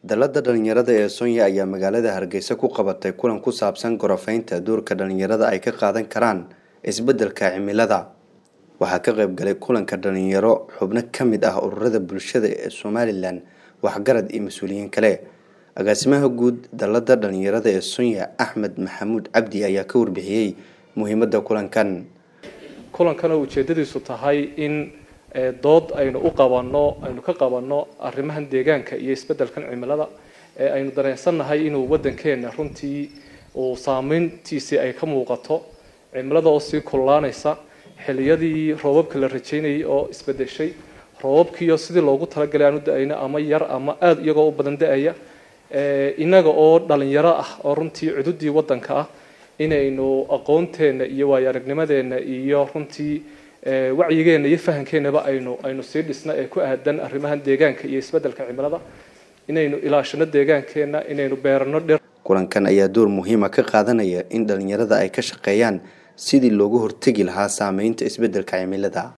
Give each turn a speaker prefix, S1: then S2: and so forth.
S1: dalada dhalinyarada ee Soonya ayaa magaalada Hargeysa ku qabatay kulan ku saabsan gorofeynta doorka dhalinyarada ay ka qaadan karaan isbeddelka cimilada. Waxaa ka qayb galay kulanka dhalinyaro xubno ka mid ah ururada bulshada ee Somaliland, waxgarad iyo mas'uuliyiin kale. Agaasimaha guud dalada dhalinyarada ee Soonya Axmed Maxamuud Cabdi ayaa ka warbixiyey muhiimadda kulankan.
S2: kulankana ujeedadiisu tahay in dood aynu u qabanno aynu ka qabanno arrimahan deegaanka iyo isbeddelkan cimilada ee aynu dareensannahay inuu waddankeena runtii uu saameyntiisii ay ka muuqato cimilada oo sii kululaanaysa xilliyadii roobabka la rajaynayay oo isbeddeshay roobabkiiyo sidii loogu talagalay aan u da-ayno ama yar ama aada iyagoo u badan da-aya innaga oo dhalinyaro ah oo runtii cududii waddanka ah inaynu aqoonteenna iyo waayo aragnimadeenna iyo runtii wacyigeenna iyo fahankeenaba aynu aynu sii dhisna ee ku aadan arrimahan deegaanka iyo isbeddelka cimilada inaynu ilaashano deegaankeenna inaynu beerano dhir
S1: kulankan ayaa door muhiima ka qaadanaya in dhalinyarada ay ka shaqeeyaan sidii loogu hortegi lahaa saameynta isbeddelka cimilada